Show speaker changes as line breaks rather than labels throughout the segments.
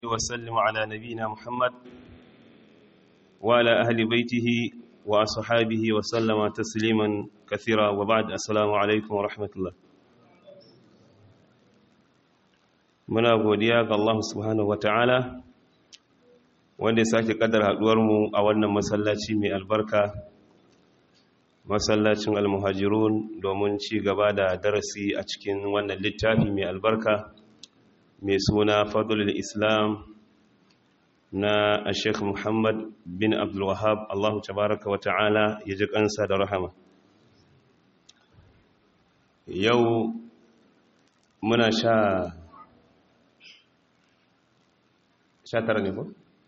وسلم على نبينا محمد وعلى أهل بيته وأصحابه وسلم تسليما كثيرا وبعد السلام عليكم ورحمة الله muna godiya ga Allah subhanahu ta'ala wanda ya sake kadar haduwarmu a wannan masallaci mai albarka masallacin almuhajirun domin ci gaba da darasi a cikin wannan littafi mai albarka mai suna fadlul islam na sheikh muhammad bin abdulwahab allahu tabaraka wa ta'ala ya ji kansa da rahama yau muna sha sha tara ne ko?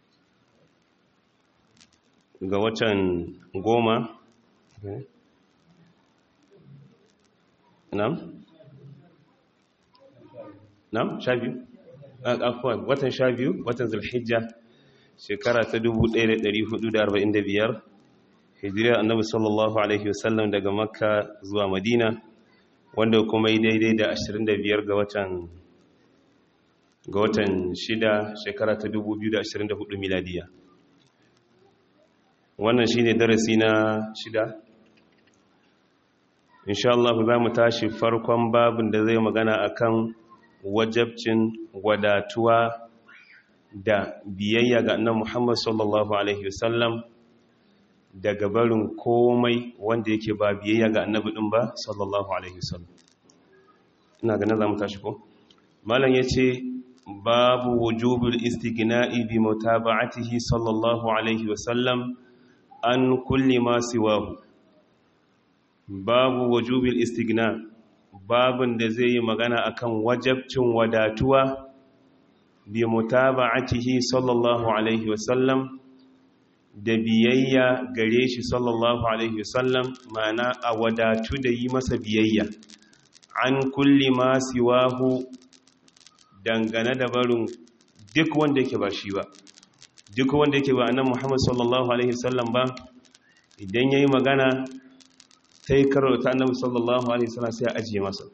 ga watan goma nam? nam? sha biyu? afuwan watan sha biyu watan zulhijja shekara ta 1445 hijiriyar annabi sallallahu alaihi wasallam daga makka zuwa madina wanda kuma yi daidai da 25 ga watan ga watan shida shekara ta 2024 miladiya wannan shine darasi na shida insha Allah za mu tashi farkon babin da zai magana akan wajabcin wadatuwa da biyayya ga annabi Muhammad sallallahu alaihi wasallam daga barin komai wanda yake ba biyayya ga annabi din ba sallallahu alaihi wasallam ina ganin za mu tashi ko malam yace babu wujubul istighna'i bi mutaba'atihi sallallahu alaihi wasallam an kulli ma siwahu babu wujubul istighna babun da zai yi magana akan wajabcin wadatuwa bi mutaba'atihi sallallahu alaihi wasallam da biyayya gare shi sallallahu alaihi wasallam ma'ana a wadatu da yi masa biyayya an kulli ma siwahu dangane da barin duk wanda yake ba shi ba duk wanda yake ba annan Muhammad sallallahu alaihi wasallam ba idan yayi magana sai karo ta annabi sallallahu alaihi wasallam sai a ajiye masa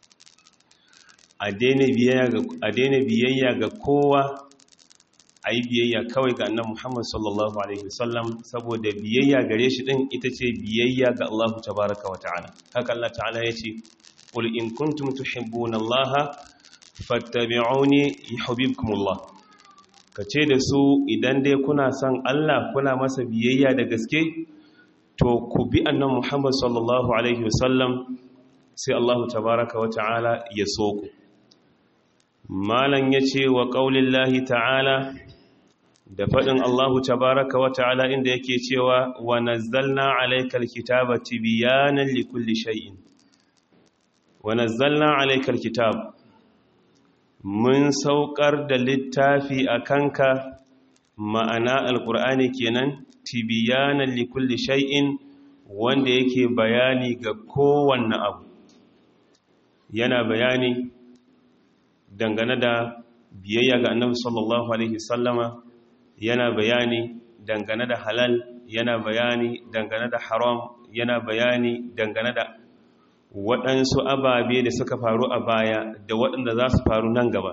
a daina biyayya ga kowa a yi biyayya kawai ga annan Muhammad sallallahu alaihi wasallam saboda biyayya gare shi din ita ce biyayya ga Allah tabaraka wa ta'ala haka Allah ta'ala ya ce qul in kuntum tuhibbuna Allah fattabi'uni yuhibbukumullah kace da su idan dai kuna son Allah kuna masa biyayya da gaske to ku bi annan Muhammad sallallahu alaihi wasallam sai Allah tabaraka wa ta'ala ya so ku malan yace wa qaulillahi ta'ala da fadin Allah tabaraka wa ta'ala inda yake cewa wa nazzalna alaykal kitaba tibyanan likulli shay'in wa nazzalna alaykal kitaba mun saukar da littafi a kanka ma'ana alkur'ani kenan tibiyanan likulli shay'in wanda yake bayani ga kowanne abu yana bayani dangane da biyayya ga annabi sallallahu alaihi sallama yana bayani dangane da halal yana bayani dangane da haram yana bayani dangane da waɗansu ababe da suka faru a baya da waɗanda za su faru nan gaba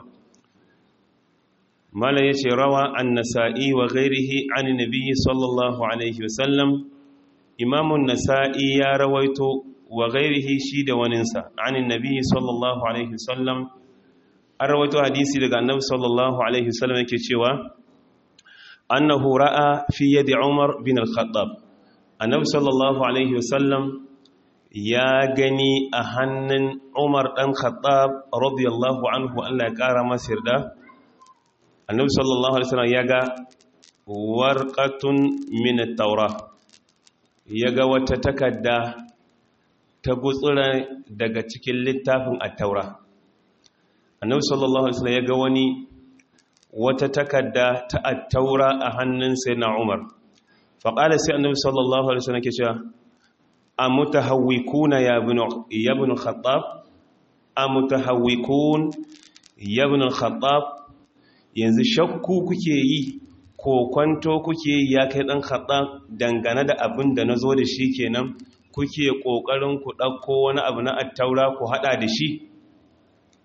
mala ya ce rawa an nasa'i wa gairihi an nabi sallallahu alaihi wasallam imamun nasa'i ya rawaito wa gairihi shi da waninsa an nabi sallallahu alaihi wasallam an rawaito hadisi daga annabi sallallahu alaihi wasallam yake cewa annahu ra'a fi yadi umar bin al-khattab annabi sallallahu alaihi wasallam ya gani a hannun umar ɗan khattab radiyallahu anhu Allah ya ƙara masa yarda annabi sallallahu alaihi wasallam ya ga warqatun min at-taura ya ga wata takarda ta gutsura daga cikin littafin at-taura annabi sallallahu alaihi wasallam ya ga wani wata takarda ta at-taura a hannun sayyidina umar faqala sai annabi sallallahu alaihi wasallam ke cewa أمتهوكون يا ابن يا ابن الخطاب أمتهوكون يا ابن الخطاب yanzu shakku kuke yi ko kwanto kuke yi ya kai dan khattab dangane da abin da nazo da shi kenan kuke kokarin ku dauko wani abu na attaura ku hada da shi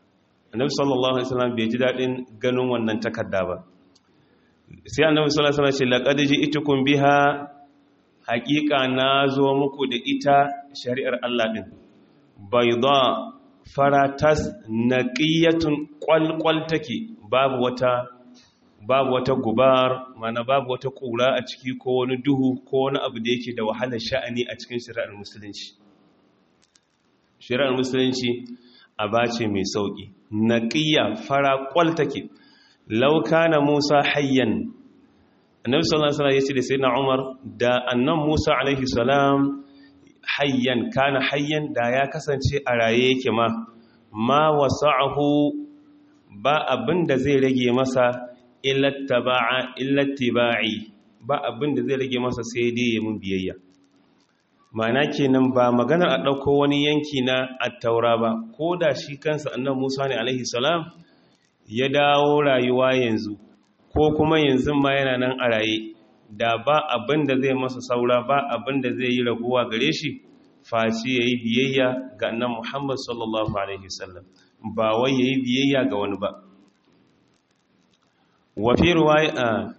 annabi sallallahu alaihi wasallam bai ji dadin ganin wannan takarda ba sai annabi sallallahu alaihi wasallam ce laqad ji'tukum biha haqiqa nazo muku da ita shari'ar Allah din bayda faratas naqiyatun qalqal take babu wata babu wata gubar mana babu wata kura a ciki ko wani duhu ko wani abu da yake da wahalar sha'ani a cikin shari'ar musulunci shari'ar musulunci aba ce mai sauki naqiya fara kwal take law kana Musa hayyan annabi sallallahu alaihi wasallam yace da sayyidina Umar da annan Musa alaihi salam hayyan kana hayyan da ya kasance a raye yake ma ma wasa'ahu ba abinda zai rage masa illattiba'i ba abin da zai rage masa sai dai ya mun biyayya mana kenan ba maganar a ɗauko wani yanki na attaura ba ko da shi kansa annan musa ne alaihi salam ya dawo rayuwa yanzu ko kuma yanzu ma yana nan a raye da ba abin da zai masa saura ba abin da zai yi raguwa gare shi face ya yi biyayya ga annan muhammad sallallahu alaihi wasallam ba wai ya yi biyayya ga wani ba wafi ruwaya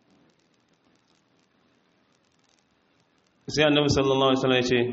sai annabi sallallahu alaihi wasallam ya ce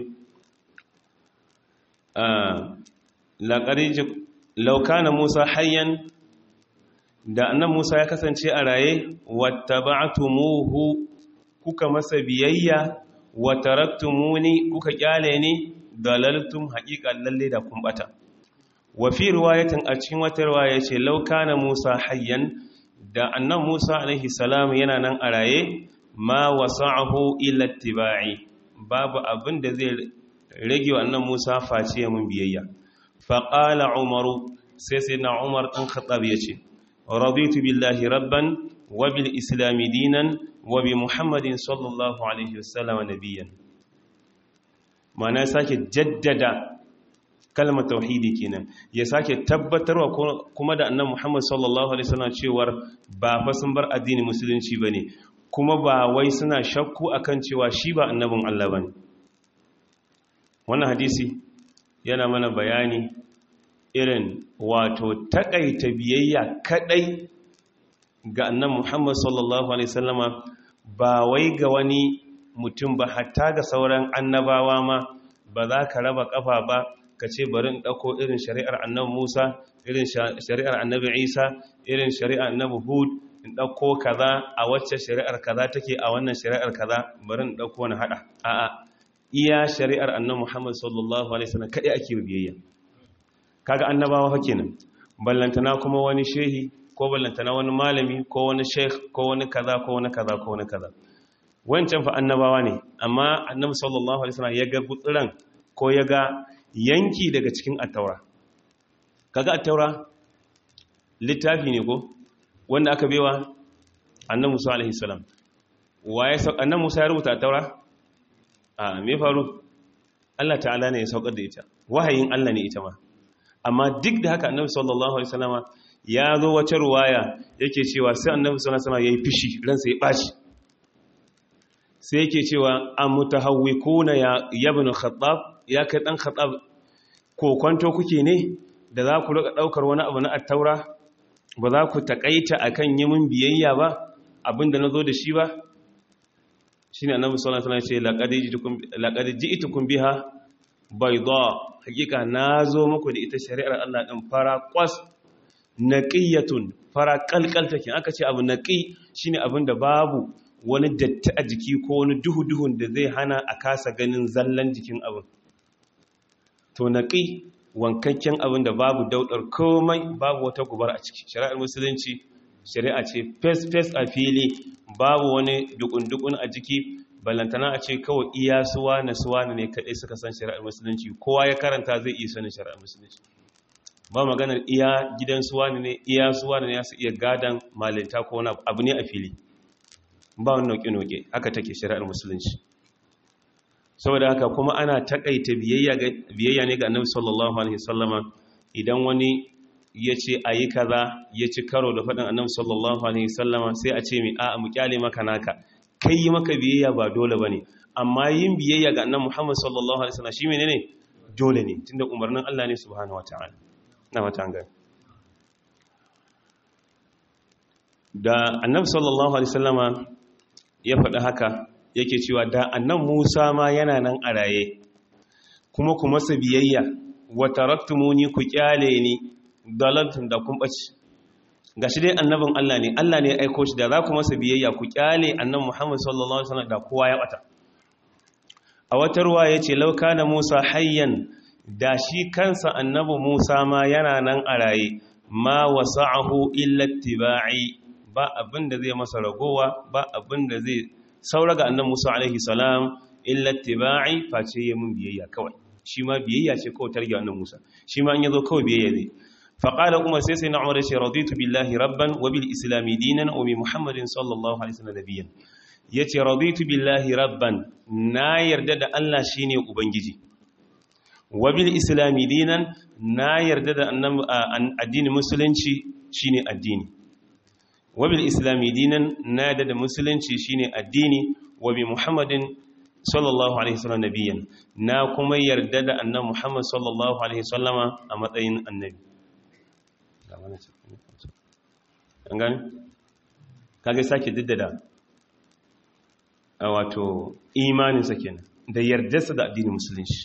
laƙari laukana musa hayyan da annan musa ya kasance a raye wata ba'atumuhu kuka masa biyayya wata raktumuni kuka kyale ni dalaltum haƙiƙa lalle da kumbata wafi ruwayatin a cikin wata ruwaya ce laukana musa hayyan da annan Musa alaihi salam yana nan a raye ma wasa'ahu illa tibai babu abin da zai rage wa annan Musa face ya mun biyayya fa qala umaru sai sai na umar dan khattab yace raditu billahi rabban wa bil islam dinan wa bi muhammadin sallallahu alaihi wasallam nabiyyan mana sake jaddada kalmar tauhidi kenan ya sake tabbatarwa kuma da annan Muhammad sallallahu alaihi wasallam cewar ba fa sun bar addinin musulunci bane kuma ba wai suna shakku akan cewa shi ba annabin Allah bane wannan hadisi yana mana bayani irin wato takaita biyayya kadai ga annan Muhammad sallallahu alaihi wasallama ba wai ga wani mutum ba hatta ga sauran annabawa ma ba za ka raba kafa ba ka ce bari in ɗauko irin shari'ar annabi Musa irin shari'ar annabi Isa irin shari'ar annabi Hud in ɗauko kaza a wacce shari'ar kaza take a wannan shari'ar kaza bari in ɗauko wani haɗa a'a iya shari'ar annabi Muhammad sallallahu alaihi wasallam kadai ake biyayya kaga annabawa fa kenan ballantana kuma wani shehi ko ballantana wani malami ko wani sheikh ko wani kaza ko wani kaza ko wani kaza wancan fa annabawa ne amma annabi sallallahu alaihi wasallam ya ga gutsuran ko ya ga yanki daga cikin attaura kaga attaura littafi ne ko wanda aka bewa annan musa alaihi salam waye annan musa ya rubuta attaura a me faru Allah ta'ala ne ya saukar da ita wahayin Allah ne ita ma amma duk da haka annabi sallallahu alaihi wasallama ya zo wata ruwaya yake cewa sai annabi sallallahu alaihi wasallama yayi fishi ransa ya baci sai yake cewa amutahawwikuna ya ibn khattab ya kai ɗan khatsab ko kwanto kuke ne da za ku rika ɗaukar wani abu na attaura ba za ku taƙaita a kan yi min biyayya ba abinda na zo da shi ba shi ne annabi sallallahu alaihi ce laƙadi ji ita kun biha bai zo hakika na zo muku da ita shari'ar Allah ɗin fara ƙwas naƙiyatun fara ƙalƙal take aka ce abu naƙi shine abin da babu wani datti a jiki ko wani duhu-duhun da zai hana a kasa ganin zallan jikin abin to naƙi wankakken abin da babu daudar komai babu wata gubar a ciki shari'ar musulunci shari'a ce fes-fes a fili babu wani dukun-dukun a jiki balantana a ce kawai iya suwa na suwa ne kaɗai suka san shari'ar musulunci kowa ya karanta zai iya sanin shari'ar musulunci ba maganar iya gidan suwa ne iya suwa ne ya su iya gadan malinta ko wani abu ne a fili ba wani noke-noke haka take shari'ar musulunci saboda haka kuma ana takaita biyayya ne ga annabi sallallahu alaihi wasallama idan wani ya ce a yi kaza ya ci karo da faɗin annabi sallallahu alaihi wasallama sai a ce mai a mu kyale maka naka kai yi maka biyayya ba dole ba ne amma yin biyayya ga annabi muhammad sallallahu alaihi wasallam shi menene dole ne tunda umarnin Allah ne subhanahu wataala na mata gani da annabi sallallahu alaihi wasallama ya faɗi haka yake cewa da annan Musa ma yana nan a raye kuma ku masa biyayya wa taraktumuni ku kyale ni dalaltum da kun bace gashi dai annabin Allah ne Allah ne ya aiko shi da za ku masa biyayya ku kyale annabi Muhammad sallallahu alaihi wasallam da kowa ya bata a wata ruwa yace law kana Musa hayyan da shi kansa annabi Musa ma yana nan a raye ma wasa'ahu illa ittiba'i ba abin da zai masa ragowa ba abin da zai saura ga annan musa alaihi salam illa tiba'i face yi mun biyayya kawai shi ma biyayya ce kawai targe annan musa shi ma an yazo kawai biyayya zai faƙala umar sai sai na umar ce raditu billahi rabban wa bil islami dinan wa bi muhammadin sallallahu alaihi wasallam nabiyyan yace raditu billahi rabban na yarda da Allah shine ubangiji wa bil islami dinan na yarda da addinin musulunci shine addini wabil islami dinan na da da musulunci shine addini wa bi muhammadin sallallahu alaihi wasallam nabiyan na kuma yarda da annabi muhammad sallallahu alaihi wasallama a matsayin annabi an gani kage sake diddada a wato imaninsa kenan da yardarsa da addinin musulunci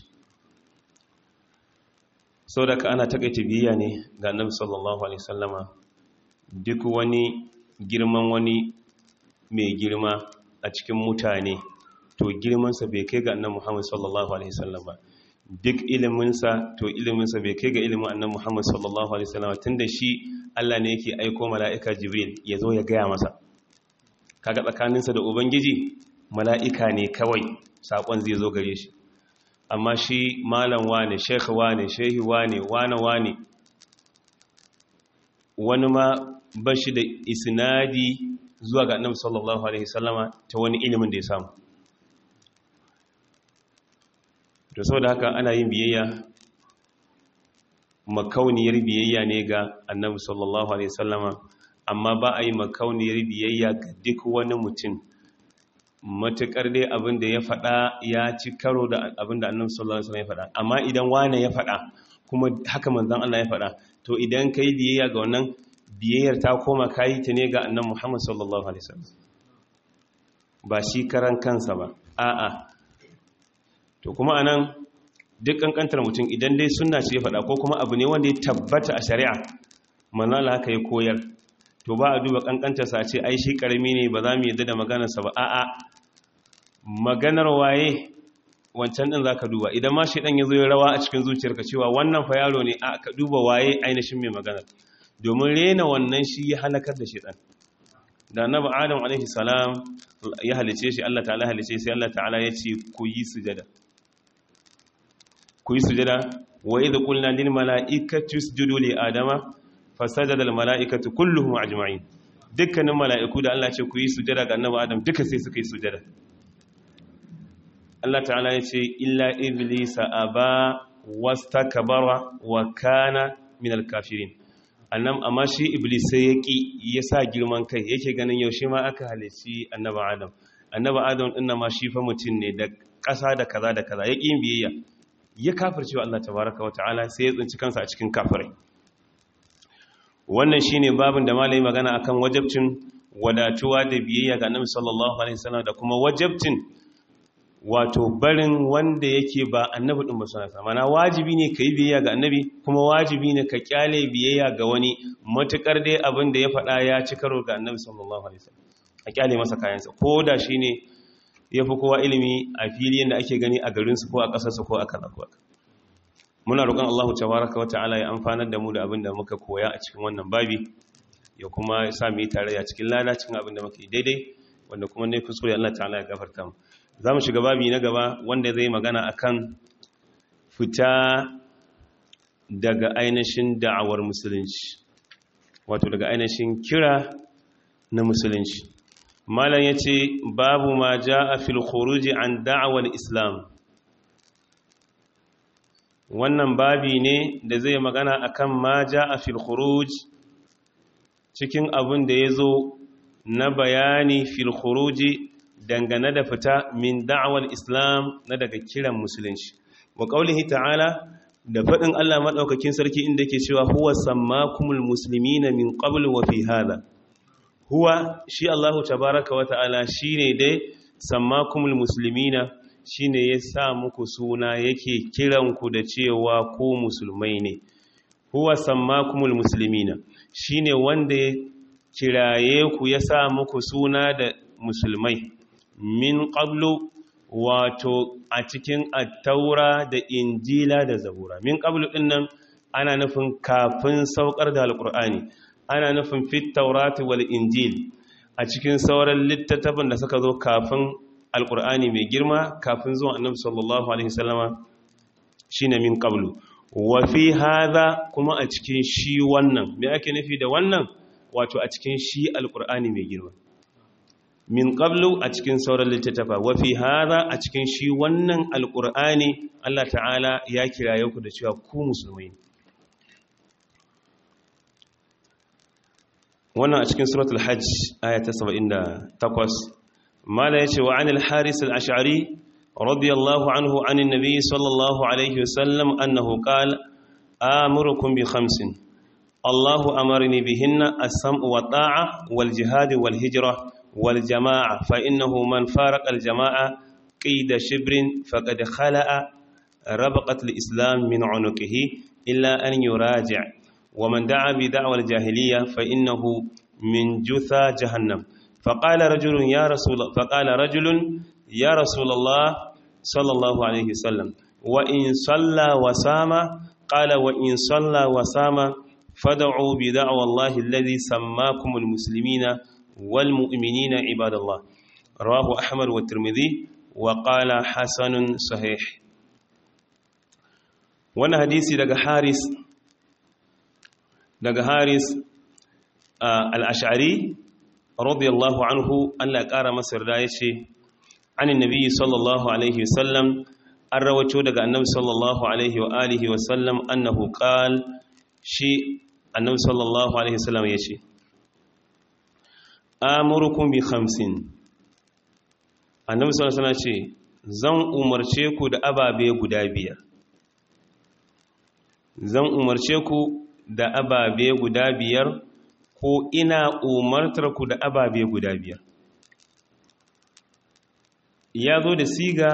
sau da ka ana takaita biyayya ne ga annabi sallallahu alaihi wasallama duk wani girman wani mai girma a cikin mutane to girmansa bai kai ga annan Muhammad sallallahu alaihi wasallam ba duk iliminsa to iliminsa bai kai ga ilimin annan Muhammad sallallahu alaihi wasallam tunda shi Allah ne yake aiko mala'ika Jibril ya zo ya gaya masa kaga tsakaninsa da ubangiji mala'ika ne kawai sakon zai zo gare shi amma shi malam wane sheikh wane shehi wane wane wane wani ma ba shi da isnadi zuwa ga annabi sallallahu alaihi wasallama ta wani ilimin da ya samu to saboda haka ana yin biyayya makauniyar biyayya ne ga annabi sallallahu alaihi wasallama amma ba a yi makauniyar biyayya ga duk wani mutum matukar dai abin da ya faɗa ya ci karo da abin da annabi sallallahu alaihi wasallam ya faɗa amma idan wane ya faɗa kuma haka manzon Allah ya faɗa to idan kai biyayya ga wannan biyayyar ta koma kayi ta ne ga annan Muhammad sallallahu alaihi wasallam ba shi karan kansa ba a'a to kuma anan duk kankantar mutum idan dai sunna ce ya faɗa ko kuma abu ne wanda ya tabbata a shari'a manala haka ya koyar to ba a duba kankantarsa a ce ai shi karami ne ba za mu yadda da maganarsa ba a'a maganar waye wancan din zaka duba idan ma shi dan yazo ya rawa a cikin zuciyarka cewa wannan fa yaro ne a ka duba waye ainihin mai maganar domin rena wannan shi ya halakar da shi dan da annabi adam alaihi salam ya halice shi Allah ta'ala halice sai Allah ta'ala ya ce ku yi sujada ku yi sujada wa idh qulna lil mala'ikati isjudu li adama fasajada al mala'ikatu kulluhum ajma'in dukkanin mala'iku da Allah ce ku yi sujada ga annabi adam duka sai suka yi sujada Allah ta'ala ya ce illa iblisa aba wastakbara wa kana min al kafirin annam amma shi iblis sai ya ƙi ya sa girman kai yake ganin yaushe ma aka halici annaba adam annaba adam ɗin ma shi fa mutum ne da ƙasa da kaza da kaza ya ƙi yin biyayya ya kafirce wa Allah tabaraka wa ta'ala sai ya tsinci kansa a cikin kafirai wannan shine babin da malai magana akan wajabcin wadatuwa da biyayya ga annabi sallallahu alaihi wasallam da kuma wajabcin wato barin wanda yake ba annabi din ba suna mana wajibi ne ka yi biyayya ga annabi kuma wajibi ne ka kyale biyayya ga wani matukar dai abin da ya faɗa ya ci karo ga annabi sallallahu alaihi wasallam a kyale masa kayansa ko da shi ne ya fi kowa ilimi a fili da ake gani a garinsu ko a ƙasarsu ko a kaza ko muna roƙon Allahu tabaraka wata'ala ya amfanar da mu da abin da muka koya a cikin wannan babi ya kuma sa mu yi tarayya cikin lada cikin abin da muka yi daidai wanda kuma ne kuskure Allah ta'ala ya gafarta mu za mu shiga babi na gaba wanda zai magana akan fita daga ainihin da'awar musulunci wato daga ainihin kira na musulunci malam ya ce babu ma ja a filkhuruji an da'awar islam wannan babi ne da zai magana akan ma ja a filkhuruj cikin abin da ya zo na bayani filkhuruji dangane da fita min da'awar islam na daga kiran musulunci wa ƙaulihi ta'ala da faɗin Allah maɗaukakin sarki inda ke cewa huwa sammakumul muslimina min qabl wa fi hada huwa shi Allahu tabaraka wa ta'ala shine dai sammakumul muslimina shine ya sa muku suna yake kiranku da cewa ku musulmai ne huwa sammakumul muslimina shine wanda ya kiraye ku ya sa muku suna da musulmai min qablu wato a cikin attaura da injila da zabura min qablu dinnan ana nufin kafin saukar da alqur'ani ana nufin fit taurati wal injil a cikin sauran littattafan da suka zo kafin alqur'ani mai girma kafin zuwan annabi sallallahu alaihi wasallama shine min qablu wa fi hadha kuma a cikin shi wannan me ake nufi da wannan wato a cikin shi alqur'ani mai girma min qablu a cikin sauran littattafa wa fi hadha a cikin shi wannan alqur'ani Allah ta'ala ya kiraye ku da cewa ku musulmai wannan a cikin suratul hajj aya ta 78 mala yace wa anil haris al-ash'ari radiyallahu anhu anin nabiy sallallahu alaihi wasallam annahu qala amurukum bi khamsin الله أمرني بهن السمع والطاعة والجهاد والهجرة والجماعة فإنه من فارق الجماعة قيد شبر فقد خلأ ربقة الإسلام من عنقه إلا أن يراجع ومن دعا بدعوى الجاهلية فإنه من جثى جهنم فقال رجل يا رسول فقال رجل يا رسول الله صلى الله عليه وسلم وإن صلى وسام قال وإن صلى وسام فدعوا بدعوى الله الذي سماكم المسلمين والمؤمنين عباد الله رواه أحمد والترمذي وقال حسن صحيح وانا حديثي daga Haris daga Haris al-Ash'ari radiyallahu anhu Allah ya kara masa yarda yace anin nabi sallallahu alaihi wasallam an rawato daga annabi sallallahu alaihi wa alihi wasallam annahu qal shi annabi sallallahu alaihi wasallam yace amurukum bi khamsin annabi sallallahu alaihi wasallam ce zan umarce ku da ababe guda biyar zan umarce ku da ababe guda biyar ko ina umartar ku da ababe guda biyar ya zo da siga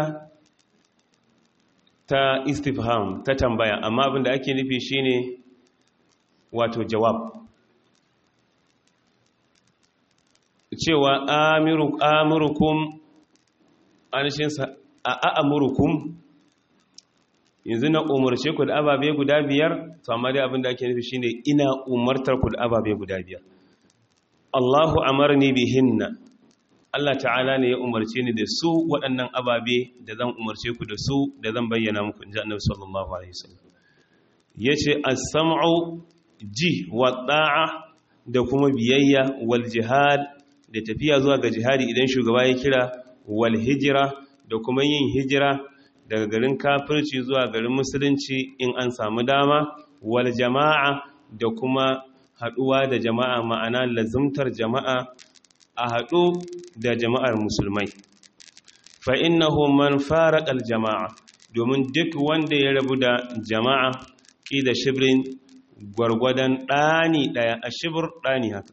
ta istifham ta tambaya amma abinda ake nufi shine wato jawab cewa amurukum anishinsa a a'amurukum yanzu na umarce ku da ababe guda biyar to amma dai abinda ake nufi shine ina umartar ku da ababe guda biyar Allahu amarni bihinna Allah ta'ala ne ya umarce ni da su waɗannan ababe da zan umarce ku da su da zan bayyana muku inji Annabi sallallahu alaihi wasallam yace as-sam'u ji wa da'a da kuma biyayya wal jihad da tafiya zuwa ga jihadi idan shugaba ya kira wal hijira da kuma yin hijira daga garin kafirci zuwa garin musulunci in an samu dama wal jama'a da kuma haduwa da jama'a ma'ana lazumtar jama'a a hadu da jama'ar musulmai fa innahu man farqa al jama'a domin duk wanda ya rabu da jama'a da shibrin gwargwadon ɗani ɗaya a shibir ɗani haka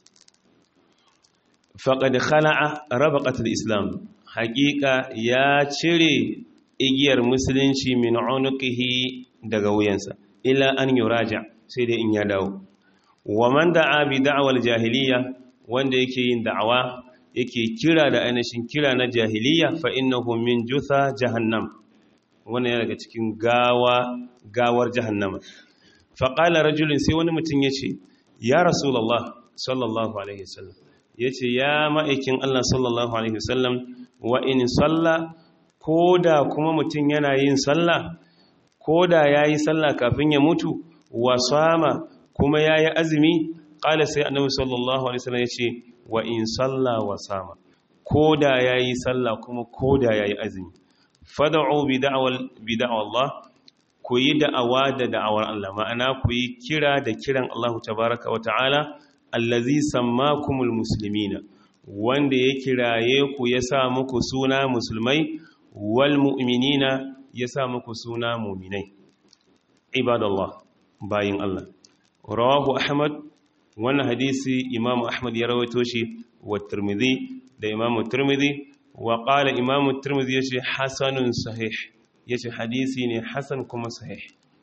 faƙad khala'a rabaqatul islam haƙiƙa ya cire igiyar musulunci min unuqihi daga wuyansa illa an yuraja sai dai in ya dawo wa man da'a bi da'wal jahiliya wanda yake yin da'awa yake kira da ainihin kira na jahiliya fa innahu min jutha jahannam wannan yana daga cikin gawa gawar jahannama faƙala rajulun sai wani mutum ya ce ya rasulallah sallallahu alaihi wasallam ya ce ya ma'aikin allah sallallahu alaihi wasallam wa in salla ko da kuma mutum yana yin salla ko da ya yi salla kafin ya mutu wa sama kuma ya yi azumi ƙala sai annabi sallallahu alaihi wasallam ya ce wa in salla wa sama ko da ya yi salla kuma ko da ya yi azumi fada'u bi da'awar Allah ku yi da'awa da da'awar Allah ma'ana ku yi kira da kiran Allah tabaraka wa ta'ala allazi sammakumul muslimina wanda ya kiraye ku ya sa muku suna musulmai wal mu'minina ya sa muku suna mu'minai ibadallah bayin Allah rawahu ahmad wannan hadisi imamu ahmad ya rawaito shi wa tirmidhi da imamu tirmidhi wa qala imamu tirmidhi yace hasanun sahih yace hadisi ne hasan kuma sahih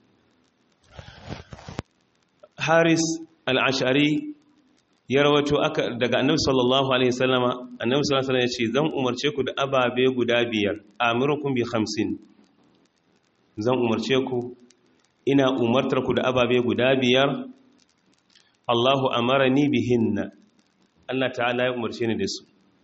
haris al-ash'ari ya rawaito aka daga annabi sallallahu alaihi wasallama annabi sallallahu alaihi wasallam yace zan umarce ku da ababe guda biyar amirukum bi 50 zan umarce ku ina umartar ku da ababe guda biyar Allahu amarani bihinna Allah ta'ala ya umarce ni da su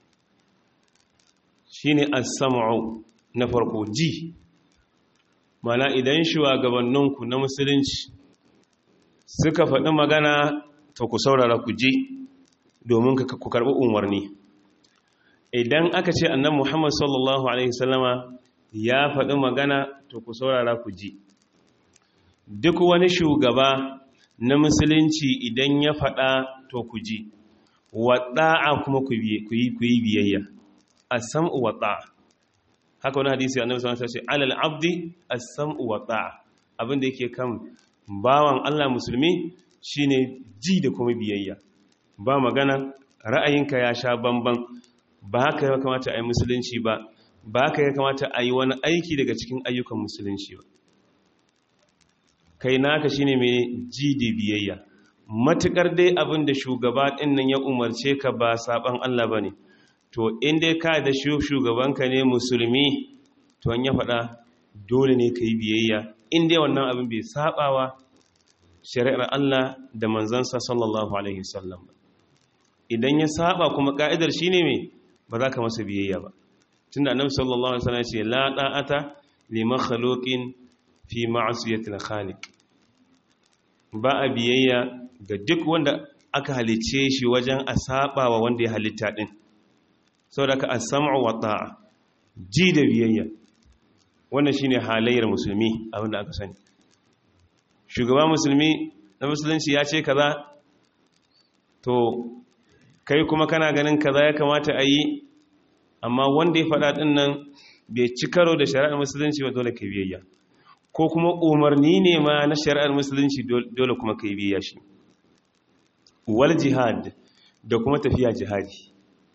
shine as-sam'u na farko ji mana idan shugabanninku na musulunci suka faɗi magana to ku saurara ku ji domin ku karɓi umarni idan aka ce annan muhammad sallallahu alaihi wasallama ya faɗi magana to ku saurara ku ji duk wani shugaba na musulunci idan ya faɗa to ku ji waɗa'a kuma ku yi biyayya a sam'u waɗa'a haka wani hadisi annabi sallallahu alaihi wasallam ce alal abdi as-sam'u waɗa'a abinda yake kan bawan Allah musulmi shine ji da kuma biyayya ba magana ra'ayinka ya sha bamban ba haka ya kamata a yi musulunci ba ba haka ya kamata a yi wani aiki daga cikin ayyukan musulunci ba kai naka shine mai ji da biyayya matukar dai abin da shugaba ɗin nan ya umarce ka ba saban Allah bane to in dai ka da shugabanka ne musulmi to an ya faɗa dole ne ka yi biyayya in dai wannan abin bai sabawa shari'ar Allah da manzansa sallallahu alaihi wasallam idan ya saba kuma ka'idar shine me ba za ka masa biyayya ba tunda annabi sallallahu alaihi wasallam ya ce la da'ata li makhluqin fi ma'siyati al-khaliq ba a biyayya ga duk wanda aka halice shi wajen a saba wa wanda ya halitta din saboda ka as-sam'u wa ta'a ji da biyayya wannan shine halayyar musulmi abinda aka sani shugaba musulmi na musulunci ya ce kaza to kai kuma kana ganin kaza ya kamata a yi amma wanda ya faɗa ɗin nan bai ci karo da shari'ar musulunci ba dole ka biyayya ko kuma umarni ne ma na shari'ar musulunci dole kuma ka biyayya shi wal jihad da kuma tafiya jihadi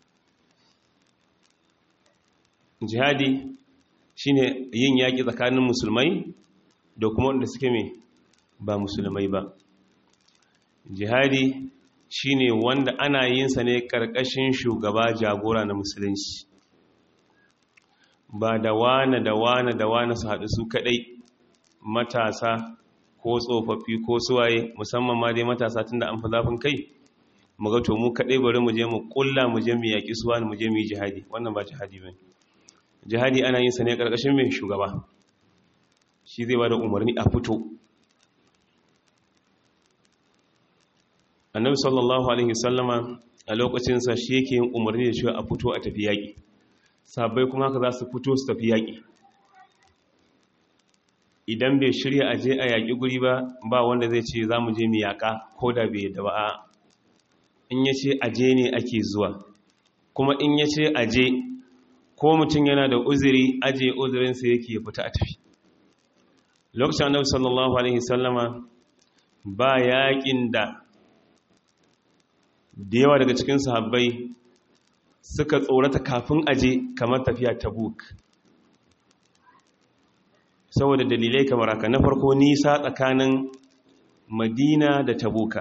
jihadi shine yin yaƙi tsakanin musulmai da kuma wanda suke mai ba musulmai ba jihadi shine wanda ana yin sa ne karkashin shugaba jagora na musulunci ba da wane da wane da wane su haɗu su kaɗai matasa ko tsofaffi ko suwaye musamman ma dai matasa tunda an fi zafin kai mu ga to mu kaɗai bari mu je mu ƙulla mu je mu yaƙi suwa mu je mu yi jihadi wannan ba jihadi ba jihadi ana yin sa ne karkashin mai shugaba shi zai ba da umarni a fito annabi sallallahu alaihi sallama a lokacinsa shi yake yin umarni da cewa a fito a tafi yaƙi sabai kuma haka za su fito su tafi yaƙi idan bai shirya a je a yaƙi guri ba ba wanda zai ce za mu je mu yaƙa ko da bai da ba in ya ce aje ne ake zuwa kuma in ya ce aje ko mutum yana da uzuri aje uzurinsa yake ya fita a tafi lokacin annabi sallallahu alaihi sallama ba yaƙin da da yawa daga cikin sahabbai suka tsorata kafin aje kamar tafiya tabuk saboda dalilai kamar haka na farko nisa tsakanin madina da tabuka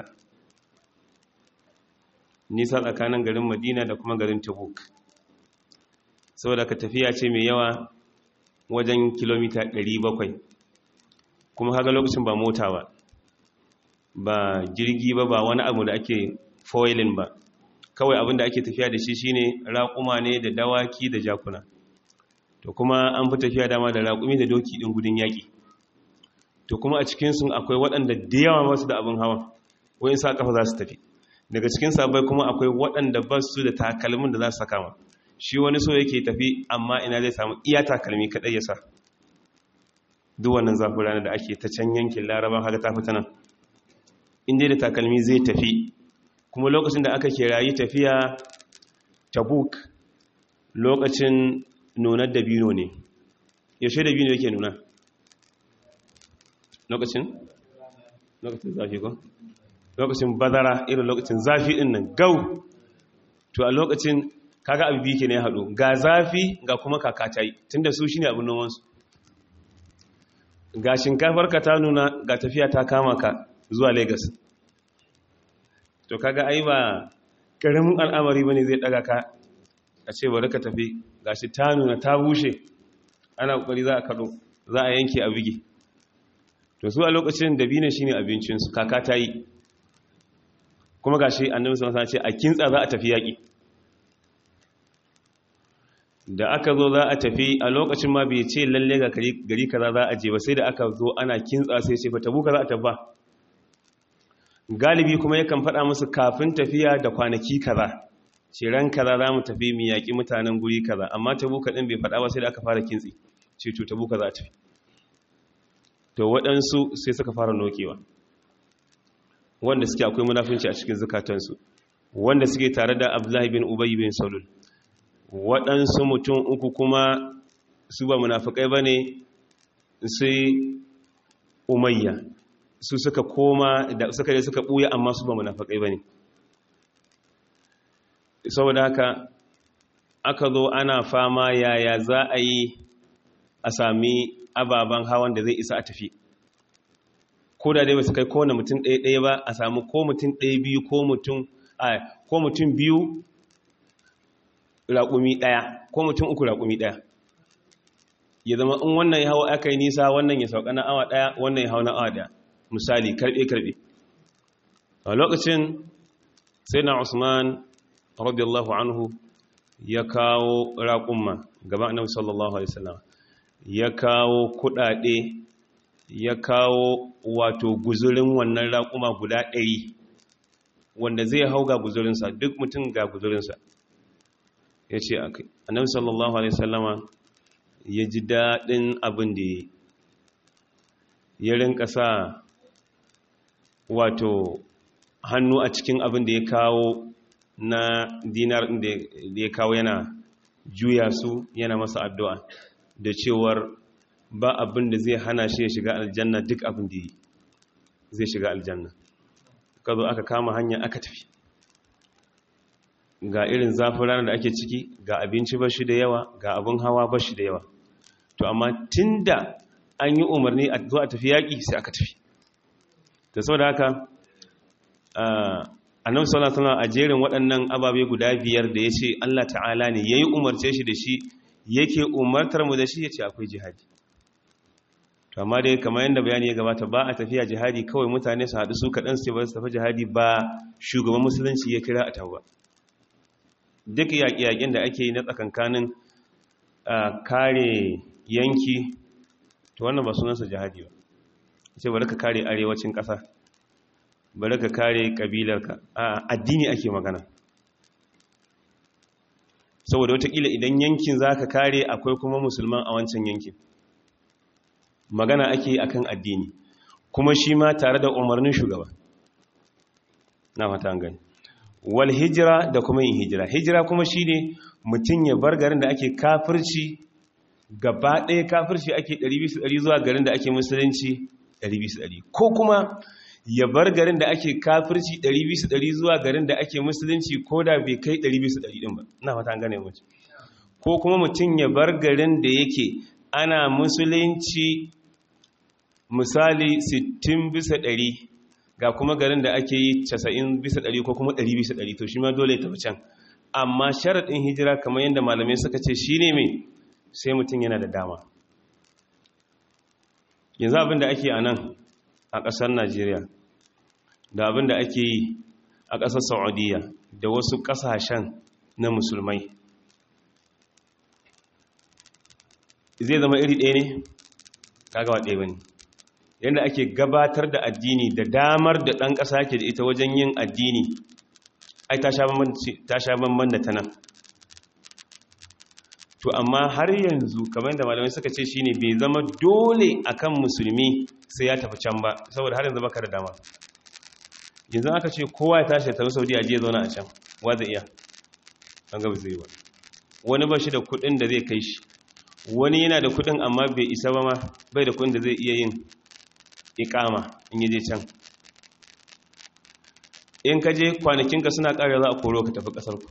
nisa tsakanin garin madina da kuma garin tabuk saboda ka tafiya ce mai yawa wajen kilomita 700 kuma haga lokacin ba mota ba ba jirgi ba ba wani abu da ake foilin ba kawai abinda ake tafiya da shi shine raƙuma ne da dawaki da jakuna to kuma an fi tafiya dama da raƙumi da doki ɗin gudun yaƙi to kuma a cikinsu akwai waɗanda da yawa masu da abin hawa wani sa ƙafa za su tafi daga cikin sabai kuma akwai waɗanda ba su da takalmin da za su saka ma shi wani so yake tafi amma ina zai samu iya takalmi kaɗai ya sa duk wannan zafin rana da ake ta can yankin laraban haka ta fita nan inda da takalmi zai tafi kuma lokacin da aka kirayi tafiya tabuk lokacin nunar dabino ne yaushe dabino yake nuna lokacin lokacin zafi ko lokacin bazara irin lokacin zafi din nan gau to a lokacin kaga abu biyu ke ne haɗu ga zafi ga kuma kaka ta yi tun da su shi ne abin nomansu ga shinkafar ka ta nuna ga tafiya ta kama ka zuwa lagos to kaga ai ba ƙaramin al'amari ba ne zai ɗaga ka a ce bari ka tafi ga shi ta nuna ta bushe ana ƙwari za a kaɗo za a yanke a bige to su a lokacin dabino shine abincinsu kaka ta yi kuma ga shi annabi sallallahu alaihi wasallam ce a kintsa za a tafi yaƙi da aka zo za a tafi a lokacin ma bai ce lalle ga gari kaza za a je ba sai da aka zo ana kintsa sai ce fa tabuka za a tafi galibi kuma yakan faɗa musu kafin tafiya da kwanaki kaza ce ran kaza za mu tafi mu yaƙi mutanen guri kaza amma tabuka ɗin bai faɗa ba sai da aka fara kintsi ce to tabuka za a tafi to waɗansu sai suka fara nokewa wanda suke akwai munafunci a cikin zukatansu wanda suke tare da abdullahi bin ubay bin salul waɗansu mutum uku kuma su ba munafukai ba ne sai umayya su suka koma da suka je suka ɓuya amma su ba munafukai ba ne saboda haka aka zo ana fama yaya za a yi a sami ababen hawan da zai isa a tafi ko da dai ba su kai kowane mutum ɗaya-ɗaya ba a samu ko mutum ɗaya biyu ko mutum biyu raƙumi ɗaya ko mutum uku raƙumi ɗaya ya zama in wannan ya hau aka yi nisa wannan ya sauka na awa ɗaya wannan ya hau na awa ɗaya misali karɓe-karɓe a lokacin sai na usman radiyallahu anhu ya kawo raƙumma gaban annabi sallallahu alaihi wasallam ya kawo kuɗaɗe ya kawo wato guzurin wannan raƙuma guda ɗari wanda zai hau ga guzurinsa duk mutum ga guzurinsa ya ce a kai annabi sallallahu alaihi sallama ya ji daɗin abin da ya ya rinka sa wato hannu a cikin abin da ya kawo na dinar da ya kawo yana juya su yana masa addu'a da cewar ba abin da zai hana shi ya shiga aljanna duk abin da zai shiga aljanna ka zo aka kama hanya aka tafi ga irin zafin ranar da ake ciki ga abinci bashi da yawa ga abin hawa bashi da yawa to amma tunda an yi umarni a zo a tafi yaƙi sai aka tafi da sau da haka annabi sallallahu alaihi a jerin waɗannan ababe guda biyar da ya ce Allah ta'ala ne yayi umarce shi da shi yake umartar mu da shi yace akwai jihadi to amma dai kamar yadda bayani ya gabata ba a tafiya jihadi kawai mutane su haɗu su kaɗan su ba su tafi jihadi ba shugaban musulunci ya kira a tawa duk yaƙi-yaƙin da ake yi na tsakankanin kare yanki to wannan ba sunansa jihadi ba ce bari ka kare arewacin ƙasa bari ka kare ƙabilarka a addini ake magana saboda watakila idan yankin za ka kare akwai kuma musulman a wancan yankin magana ake akan addini kuma shi ma tare da umarnin shugaba na fata gani wal hijira da kuma yin hijira hijira kuma shi ne mutum ya bar garin da ake kafirci gaba ɗaya kafirci ake 200 zuwa garin da ake musulunci 200 ko kuma ya bar garin da ake kafirci 200 zuwa garin da ake musulunci ko da bai kai 200 ɗin ba na fata gane mace ko kuma mutum ya bar garin da yake ana musulunci misali 60 bisa 100 ga kuma garin da ake yi 90 bisa 100 ko kuma 100 bisa 100 to shi ma dole ta can amma sharaɗin hijira kamar yadda malamai suka ce shi ne mai sai mutum yana da dama yanzu abin da ake a nan a ƙasar najeriya da abin da ake yi a ƙasar saudiya da wasu ƙasashen na musulmai zai zama iri ɗaya ne kagawa ɗaya ba ne yadda ake gabatar da addini da damar da ɗan ƙasa ke da ita wajen yin addini ai ta sha banban da ta nan to amma har yanzu kamar da malamai suka ce shine bai zama dole akan musulmi sai ya tafi can ba saboda har yanzu baka da dama yanzu aka ce kowa ya tashi tafi saudi a jiya zauna a can wa zai iya an gaba zai ba wani ba shi da kudin da zai kai shi wani yana da kudin amma bai isa ba ma bai da kudin da zai iya yin ikama in yi je can in ka je kwanakinka suna ƙarewa za a koro ka tafi ƙasarku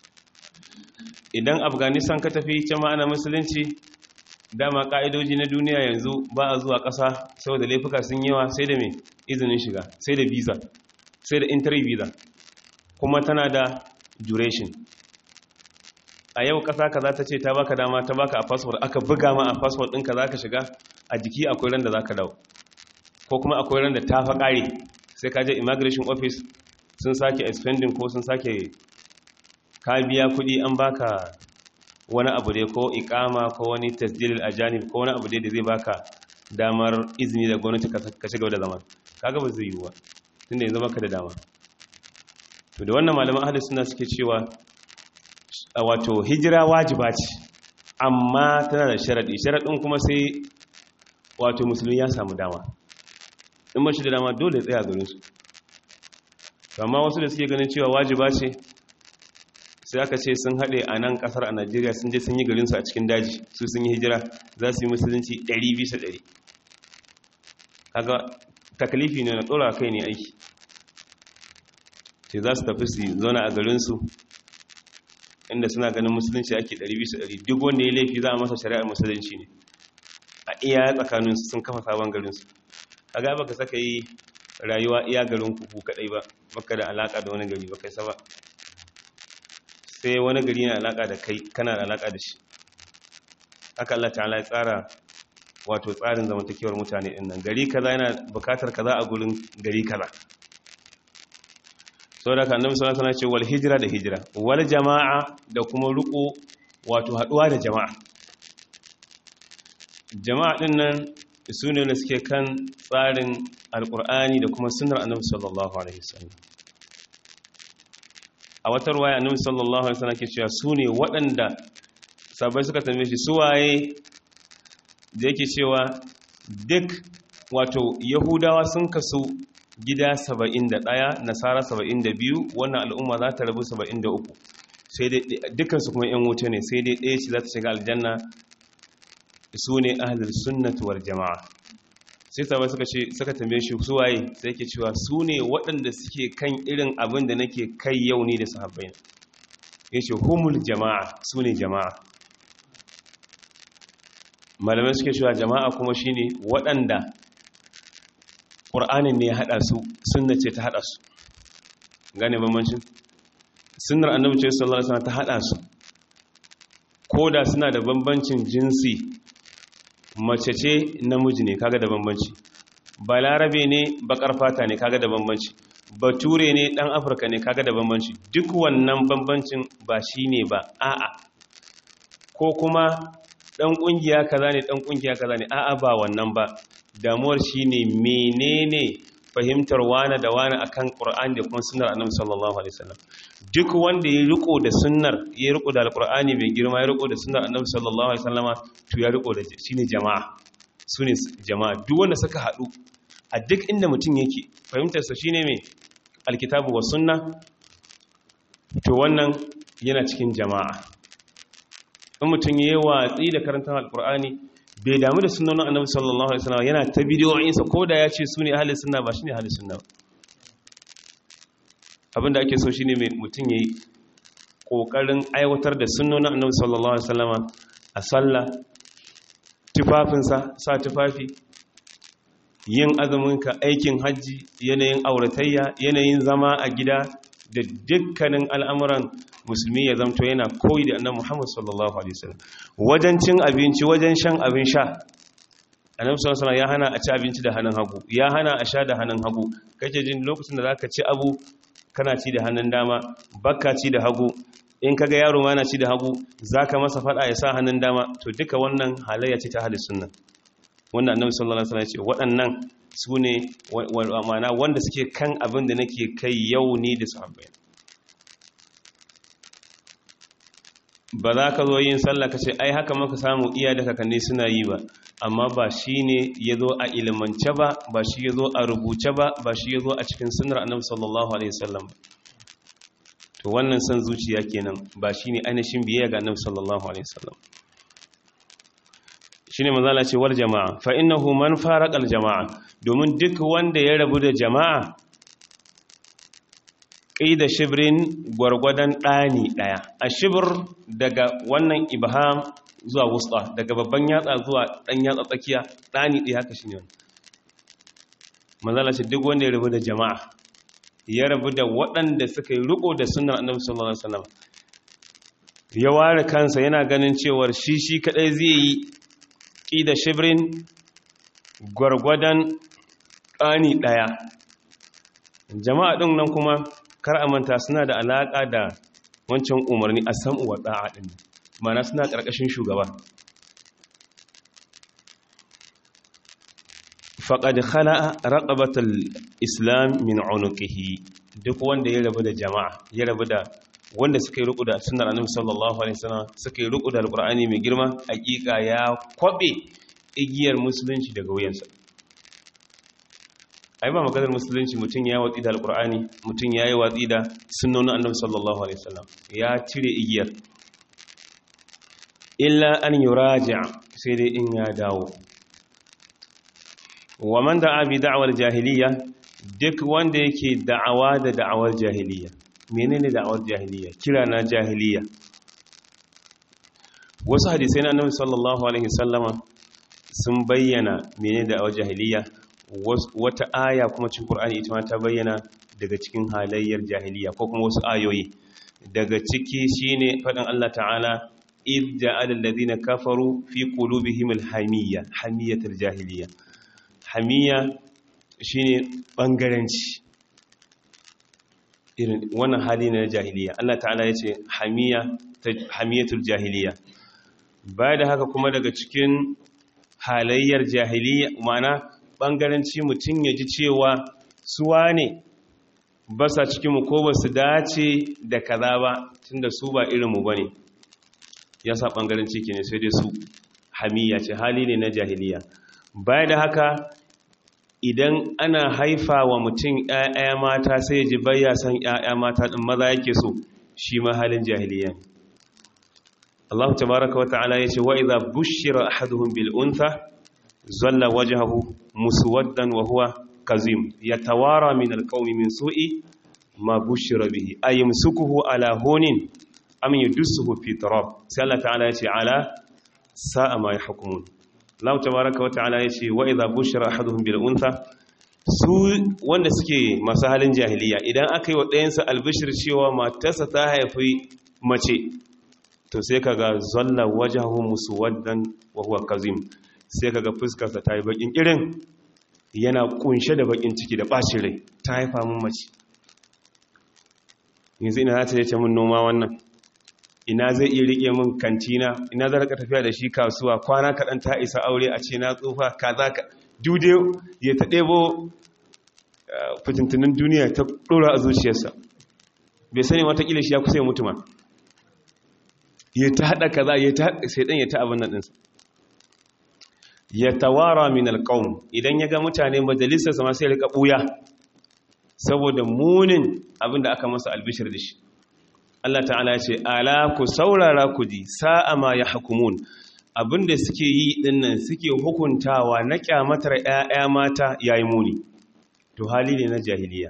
idan afghanistan ka tafi can ma'ana musulunci dama ƙa'idoji na duniya yanzu ba a zuwa ƙasa saboda laifuka sun yawa sai da mai izinin shiga sai da visa sai da entry visa kuma tana da duration a yau ƙasa ka za ta ce ta baka dama ta baka a passport aka buga ma a passport ɗinka za ka shiga a jiki akwai ran da za ka dawo ko kuma akwai ran da ta fa ƙare sai ka je immigration office sun sake expending ko sun sake ka biya kuɗi an baka wani abu dai ko ikama ko wani tasdilil ajanib ko wani abu dai da zai baka damar izini da gwamnati ka ci gaba da zama kaga ba zai yiwu ba tunda yanzu baka da dama to da wannan malaman ahlus sunna suke cewa wato hijira wajiba ce amma tana da sharadi sharadin kuma sai wato musulmi ya samu dama in mashi da dama dole ya tsaya garin su amma wasu da suke ganin cewa wajiba ce sai aka ce sun haɗe a nan ƙasar a najeriya sun je sun yi garinsu a cikin daji su sun yi hijira za su yi musulunci 100 bisa 100 kaga takalifi ne na ɗora kai ne aiki sai za su tafi su zauna a garinsu inda suna ganin musulunci ake 100 bisa 100 duk wanda ya laifi za a masa shari'ar musulunci ne a iya tsakaninsu sun kafa sabon garinsu kaga baka saka yi rayuwa iya garin kuku kadai ba baka da alaka da wani gari ba kai sa ba sai wani gari na alaka da kai kana da alaka da shi haka Allah ta'ala ya tsara wato tsarin zamantakewar mutane din nan gari kaza yana bukatar kaza a gurin gari kaza saboda kan annabi sallallahu alaihi wasallam ce wal hijra da hijra wal jama'a da kuma ruko wato haduwa da jama'a jama'a din nan su ne da suke kan tsarin alkur'ani da kuma sunnar annabi sallallahu alaihi wasallam a wata ruwaya annabi sallallahu alaihi wasallam ke cewa su ne waɗanda sabai suka tambaye shi su waye da yake cewa duk wato yahudawa sun kasu gida 71 nasara 72 wannan al'umma za ta rabu 73 sai dai dukansu kuma yan wuce ne sai dai ɗaya ce za ta shiga aljanna su ne ahlul sunnati wal jama'a sai sabai suka ce suka tambaye shi su waye sai yake cewa su ne waɗanda suke kan irin abin da nake kai yau ni da sahabbai yace humul jama'a su ne jama'a malamai suke cewa jama'a kuma shine waɗanda ƙur'anin ne ya haɗa su sunna ce ta haɗa su gane bambancin sunnar annabi ce sallallahu alaihi wasallam ta haɗa su ko da suna da bambancin jinsi mace ce namiji ne kaga da bambanci balarabe ne bakar fata ne kaga da bambanci bature ne dan afirka ne kaga da bambanci duk wannan bambancin ba shine ba a'a ko kuma dan kungiya kaza ne dan kungiya kaza ne a'a ba wannan ba damuwar shine menene fahimtar wani da wani akan Qur'ani da kuma sunnar Annabi sallallahu alaihi wasallam duk wanda ya riko da sunnar ya riko da alqur'ani mai girma ya riko da sunnar Annabi sallallahu alaihi wasallama to ya riko da shine jama'a sune jama'a duk wanda suka hadu a duk inda mutum yake fahimtar sa shine mai alkitabu was sunna to wannan yana cikin jama'a in mutum yayi watsi da karantar alqur'ani bai damu da sunanin annabi sallallahu alaihi wasallam yana ta bidiyoyinsa ko da ya ce su ne ahalin sunna ba shi ne ahalin sunna abinda ake so shi ne mutum ya yi ƙoƙarin aiwatar da sunanin annabi sallallahu alaihi wasallam a sallah tufafinsa sa tufafi yin azuminka aikin hajji yanayin auratayya yanayin zama a gida da dukkanin al'amuran musulmi ya zamto yana koyi da annabi Muhammad sallallahu alaihi wasallam wajen cin abinci wajen shan abin sha annabi sallallahu alaihi ya hana a ci abinci da hannun hagu ya hana a sha da hannun hagu kake jin lokacin da zaka ci abu kana ci da hannun dama bakka ci da hagu in kaga yaro ma na ci da hagu zaka masa fada ya sa hannun dama to duka wannan halayya ce ta ahli sunna wanda annabi sallallahu alaihi wasallam ya ce waɗannan su ne ma'ana wanda suke kan abin da nake kai yau ni da sahabbai ba za ka zo yin sallah ka ce ai haka maka samu iya da kakanni suna yi ba amma ba shi ne ya zo a ilimance ba ba shi ya zo a rubuce ba ba shi ya zo a cikin sunar annabi sallallahu alaihi wasallam to wannan san zuciya kenan ba shi ne ainihin biyayya ga annabi sallallahu alaihi wasallam shine manzala ce wal jama'a fa innahu man faraqa al jama'a domin duk wanda ya rabu da jama'a ƙida shibirin gwargwadon ɗani ɗaya a shibir daga wannan ibham zuwa wusta daga babban yatsa zuwa ɗan yatsa tsakiya ɗani ɗaya haka shi ne wani manzala ce duk wanda ya rabu da jama'a ya rabu da waɗanda suka yi riko da sunan annabi sallallahu alaihi wasallam ya ware kansa yana ganin cewar shi shi kadai zai yi ƙida shibirin gwargwadon ƙani ɗaya jama'a ɗin nan kuma kar a manta suna da alaƙa da wancan umarni a sam'u wa ɗa'a ɗin mana suna ƙarƙashin shugaba faƙad khala'a raƙabatar islam min unuqihi duk wanda ya rabu da jama'a ya rabu da wanda suka yi ruku da sunar annabi sallallahu alaihi wasallam suka yi ruku da alqur'ani mai girma hakika ya kwabe igiyar musulunci daga wuyansa ai ba maganar musulunci mutum ya watsi da alqur'ani mutum ya yi watsi da sunnonin annabi sallallahu alaihi wasallam ya cire igiyar illa an yuraja sai dai in ya dawo wa man da'a bi da'wal jahiliya duk wanda yake da'awa da da'awar jahiliya menene da'awar jahiliya kira na jahiliya wasu hadisai na annabi sallallahu alaihi wasallama sun bayyana menene da'awar jahiliya wata aya kuma cikin qur'ani ita ma ta bayyana daga cikin halayyar jahiliya ko kuma wasu ayoyi daga ciki shine fadin Allah ta'ala id ja'ala alladhina kafaru fi qulubihim alhamiyya hamiyatul jahiliya hamiya shine bangaranci irin wannan hali na jahiliya Allah ta'ala ya ce hamiyatul jahiliya baya da haka kuma daga cikin halayyar jahiliya mana bangaranci mutum ya ji cewa suwa ne ba sa cikinmu ko ba su dace da kaza ba tunda su ba irinmu ba ne ya sa bangaranci ke ne sai dai su hamiya ce hali ne na jahiliya baya da haka idan ana haifa wa mutum ‘ya'ya mata sai ya ji bayya san ‘ya'ya mata ɗin maza yake so shi ma halin jahiliya ne. Allah tabaraka wa ta'ala ya ce wa iza bushira ahaduhum bil untha zalla wajhahu muswaddan wa huwa kazim yatawara min alqawmi min su'i ma bushira bihi ayumsukuhu ala hunin am yudsuhu fi turab sai Allah ta'ala ya ce ala sa'a ma yahkumun Allah tabaraka wata'ala ya ce wa idza bushira ahaduhum bil untha su wanda suke masu halin jahiliya idan aka yi wa ɗayansa albishir cewa matarsa ta haifi mace to sai kaga zalla wajhahu muswaddan wa huwa kazim sai kaga fuskarsa ta yi bakin irin yana kunshe da bakin ciki da bacin rai ta haifa mun mace yanzu ina za ta ce mun noma wannan ina zai iya rike min kantina ina zai rika tafiya da shi kasuwa kwana kaɗan ta isa aure a ce na tsufa kaza ka dude ya ta ɗebo fitintunan duniya ta ɗora a zuciyarsa bai sani watakila shi ya kusa ya mutu ma ya ta haɗa kaza ya ta sai ɗan ya ta abin nan ɗinsa ya tawara min alƙawun idan ya ga mutane majalisarsa ma sai ya rika ɓuya saboda munin abin da aka masa albishir da shi Allah ta'ala ce ala ku saurara ku ji sa'a ma ya hukumun abinda suke yi dinnan suke hukuntawa na kyamatar ƴaƴa mata yayi muni to hali ne na jahiliya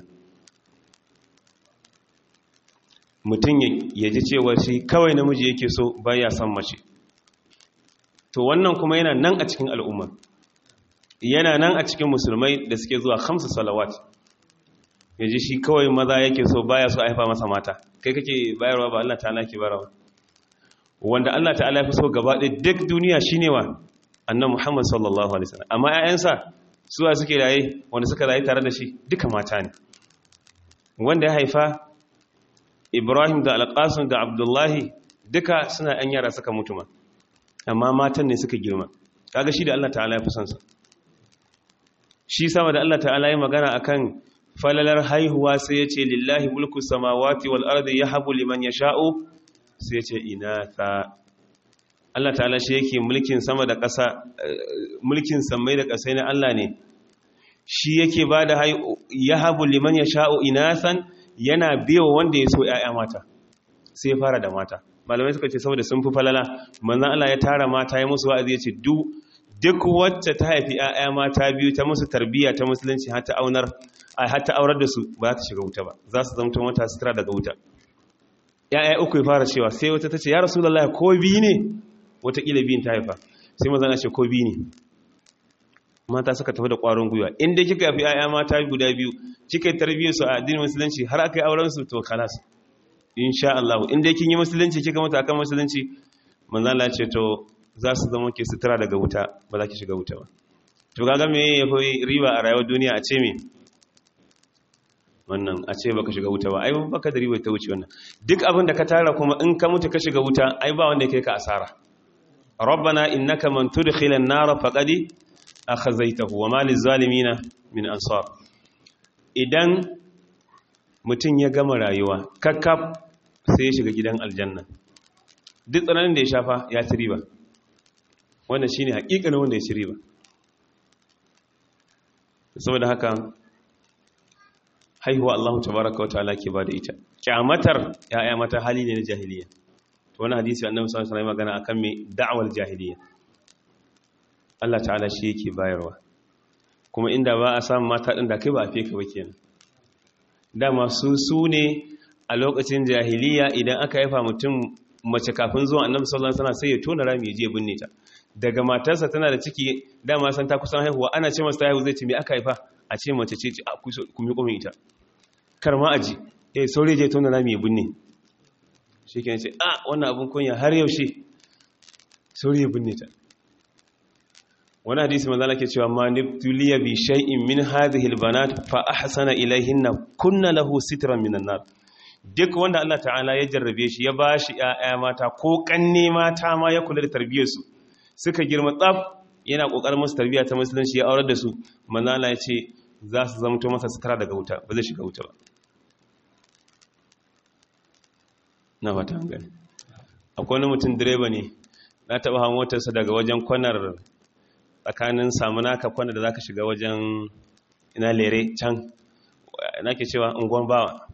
mutum ya ji cewa shi kawai namiji yake so baya son mace to wannan kuma yana nan a cikin al'umma yana nan a cikin musulmai da suke zuwa khamsu salawat ya ji shi kawai maza yake so baya so a haifa masa mata kai kake bayarwa ba Allah ta'ala ke bayarwa wanda Allah ta'ala ya fi so gaba ɗaya duk duniya shine wa annan Muhammad sallallahu alaihi wasallam amma ƴaƴansa suwa suke raye wanda suka raye tare da shi duka mata ne wanda ya haifa Ibrahim da Al-Qasim da Abdullahi duka suna ƴan yara suka mutu ma amma matan ne suka girma kaga shi da Allah ta'ala ya fi son sa shi sama da Allah ta'ala ya magana akan falalar haihuwa sai ya ce lillahi mulku samawati wal ardi yahabu liman yasha'u sai ya ce inatha Allah ta'ala shi yake mulkin sama da ƙasa mulkin samai da ƙasai na Allah ne shi yake bada yahabu liman yasha'u inathan yana biyo wanda ya so ƴaƴa mata sai ya fara da mata malamai suka ce saboda sun fi falala manzon Allah ya tara mata ya musu wa'azi ya ce duk duk wacce ta haifi 'ya'ya mata biyu ta musu tarbiyya ta musulunci har ta aunar a har ta aurar da su ba za ta shiga wuta ba za su zamto mata sutura daga wuta ‘ya'ya uku ya fara cewa sai wata ta ce ya rasu lallaya ko biyu ne watakila biyun ta haifa sai maza na ce ko biyu ne mata suka tafi da ƙwarin gwiwa inda kika yafi ‘ya'ya mata guda biyu kika yi tarbiyyar su a addinin musulunci har aka yi auren su to kalas insha Allah inda kin yi musulunci kika mutu akan musulunci manzo Allah ce to za su zama ke sutura daga wuta ba za ki shiga wuta ba to kaga me yafi riba a rayuwar duniya a ce me wannan a ce baka shiga wuta ba ai baka da riba ta wuce wannan duk abin da ka tara kuma in ka mutu ka shiga wuta ai ba wanda yake ka asara rabbana innaka man tudkhila an-nar faqad akhazaytahu wa ma liz-zalimin min ansar idan mutum ya gama rayuwa kakkaf sai ya shiga gidan aljanna duk tsananin da ya shafa ya ci riba wannan shine hakikanin wanda ya ci riba saboda haka haihuwa Allah tabaraka wa ta'ala ke bada ita kyamatar ya'ya mata hali ne na jahiliya to wani hadisi annabi sallallahu alaihi wasallam magana akan me da'awar jahiliya Allah ta'ala shi yake bayarwa kuma inda ba a samu mata din da kai ba a feka ba kenan dama su su ne a lokacin jahiliya idan aka haifa mutum mace kafin zuwa annabi sallallahu alaihi wasallam sai ya tona rami ya je binne ta daga matarsa tana da ciki dama san ta kusan haihuwa ana ce masa ta haihu zai ce me aka haifa a ce mace ce a kumi kuma ita kar ma aji eh saurayi je tona rami ya binne shi ke ce a wannan abin kunya har yaushe saurayi ya binne ta wani hadisi manzana ke cewa ma nibtuliya bi shay'in min hadhihi albanat fa ahsana ilayhinna kunna lahu sitran minan nar duk wanda Allah ta'ala ya jarrabe shi ya bashi ƴaƴa mata ko kanne mata ma ya kula da tarbiyyar su suka girma tsaf yana kokarin musu tarbiyya ta musulunci ya aurar da su manzana ya ce za su zamto masa sutura daga wuta ba zai shiga wuta ba na fata gani akwai wani mutum direba ne na taɓa hawan motarsa daga wajen kwanar tsakanin samunaka kwanar da za ka shiga wajen ina lere can na ke cewa unguwan bawa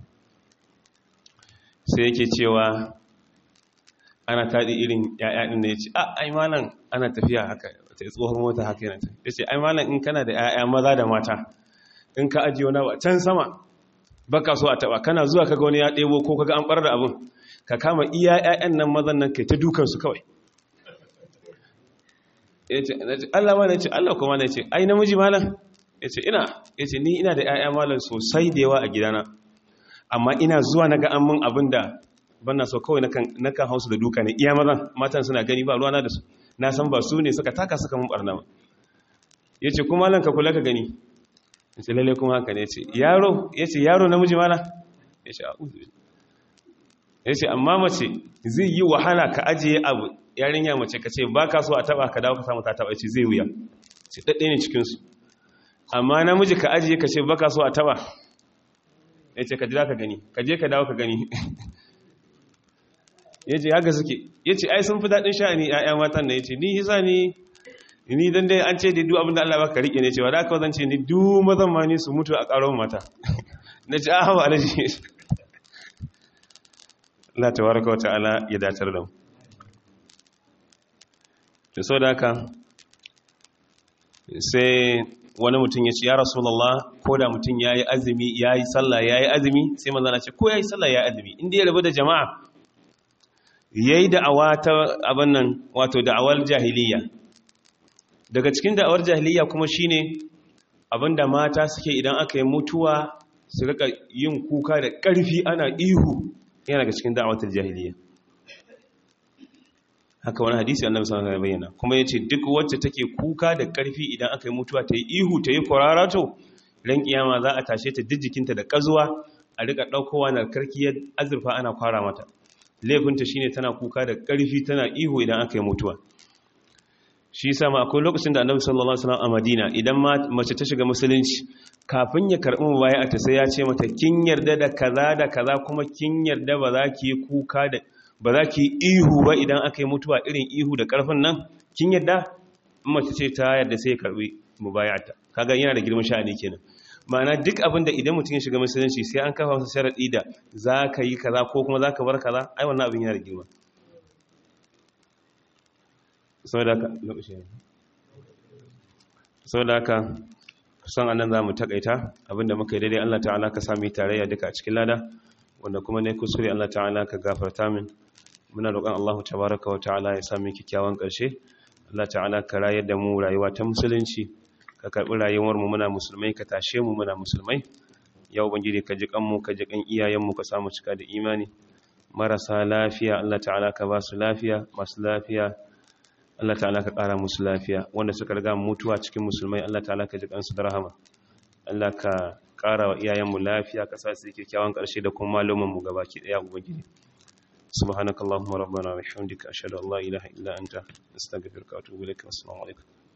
sai yake cewa ana taɗi irin ‘ya'ya da ya ce a ai malam ana tafiya haka ta yi tsohon mota haka yana ta ya ce ai malam in kana da ‘ya'ya maza da mata in ka ajiye wani ba can sama baka so a taɓa kana zuwa kaga wani ya ɗebo ko kaga an ɓar da abin ka kama iya ‘ya'yan nan mazan nan kai ta dukansu kawai ya ce Allah ma na ce Allah kuma na ce ai namiji malam ya ce ina ya ce ni ina da ‘ya'ya malam sosai da yawa a gidana amma ina zuwa na ga an min abin da banna so kawai na kan hausu da duka ne iya mazan matan suna gani ba ruwana da su na san ba su ne suka taka suka mun barna ba ya ce kuma malam ka kula ka gani ya ce lalle kuma haka ne ya ce yaro ya ce yaro namiji malam ya ce a'udhu ya ce amma mace zai yi wahala ka ajiye abu yarinya mace ka ce ba ka so a taba ka dawo ka samu ta taba ce zai wuya ce daɗe ne cikinsu amma namiji ka ajiye ka ce ba ka so a taba ya ce ka jira ka gani ka je ka dawo ka gani ya ce haka suke ya ce ai sun fi daɗin sha'ani ‘ya'ya matan da ya ce ni hisa ni ni don dai an ce da duk abin da Allah baka riƙe ne cewa da aka zan ce ni duk mazan ma ni su mutu a ƙaron mata na ce a hawa alaji Allah tabaraka wata'ala ya datar da mu to so da haka sai wani mutum ya ce ya rasulullah ko da mutum yayi azumi yayi sallah yayi azumi sai manzo na ce ko yayi sallah yayi azumi inda ya rabu da jama'a yayi da'awa ta abin nan wato da'awar jahiliya daga cikin da'awar jahiliya kuma shine abinda mata suke idan aka yi mutuwa su rika yin kuka da ƙarfi ana ihu yana daga cikin da'awatul jahiliya haka wani hadisi annabi sallallahu alaihi wasallam bayyana kuma yace duk wacce take kuka da karfi idan aka yi mutuwa ta yi ihu ta yi kwararato ran kiyama za a tashe ta jikinta da kazuwa a rika daukowa na karkiyar azurfa ana kwara mata laifinta shine tana kuka da karfi tana ihu idan aka yi mutuwa shi yasa ma akwai lokacin da annabi sallallahu alaihi wasallam a Madina idan mace ta shiga musulunci kafin ya karbi mubaya ta sai ya ce mata kin yarda da kaza da kaza kuma kin yarda ba za ki yi kuka da ba za ki ihu ba idan aka yi mutuwa irin ihu da ƙarfin nan kin yadda mace ce ta yadda sai ya karbi mubayata kaga yana da girman sha'ani kenan ma'ana duk abin da idan mutum ya shiga musulunci sai an kafa masa sharadi da za ka yi kaza ko kuma za ka bar kaza ai wannan abin yana da girma saboda ka lokaci ne sau da haka kusan anan za mu takaita abinda muka yi daidai Allah ta'ala ka sami tarayya duka a cikin lada wanda kuma ne kusuri Allah ta'ala ka gafarta min muna roƙon Allah tabaraka wa ta'ala ya sami kyakkyawan ƙarshe Allah ta'ala ka rayar da mu rayuwa ta musulunci ka karɓi rayuwar mu muna musulmai ka tashe mu muna musulmai ya ubangiji ka ji kanmu ka ji kan iyayenmu ka samu cika da imani marasa lafiya Allah ta'ala ka ba su lafiya masu lafiya Allah ta'ala ka ƙara musu lafiya wanda suka riga mutuwa cikin musulmai Allah ta'ala ka ji kansu da rahama Allah ka ƙara wa iyayenmu lafiya ka sa su kyakkyawan ƙarshe da kuma malumin mu gabaki ɗaya ubangiji subhanakallahumma rabbana wa bihamdika ashhadu an la ilaha illa anta astaghfiruka wa atubu ilaik assalamu alaikum